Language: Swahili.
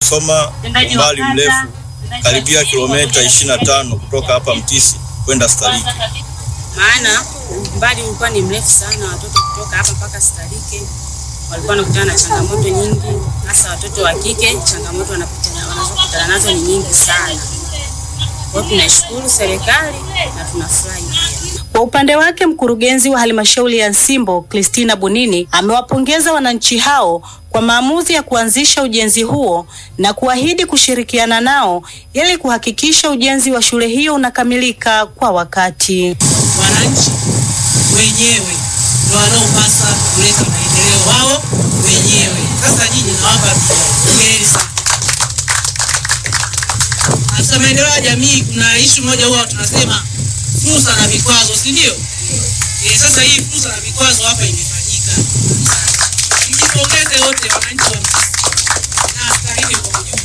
tunasoma umbali mrefu karibia kilomita 25 kutoka hapa Mtisi kwenda Starike. maana umbali ulikuwa ni mrefu sana. Watoto kutoka hapa mpaka Starike walikuwa wanakutana na changamoto nyingi, hasa watoto wa kike. Changamoto wanapitana wanazokutana nazo ni nyingi sana. Kwa hiyo tunaishukuru serikali na tunafurahi pia. Kwa upande wake mkurugenzi wa halmashauri ya Nsimbo Christina Bunini amewapongeza wananchi hao kwa maamuzi ya kuanzisha ujenzi huo na kuahidi kushirikiana nao ili kuhakikisha ujenzi wa shule hiyo unakamilika kwa wakati. wananchi wenyewe ndio wanaopasa kuleta maendeleo wao wenyewe. Sasa nyinyi nawapa heri sana. Katika maendeleo ya jamii kuna ishu moja huwa tunasema fursa na vikwazo, si ndio? Eh, sasa hii fursa na vikwazo hapa imefanyika. Mjipongeze wote wananchi wa Mtisi na stahili kwa ujumla.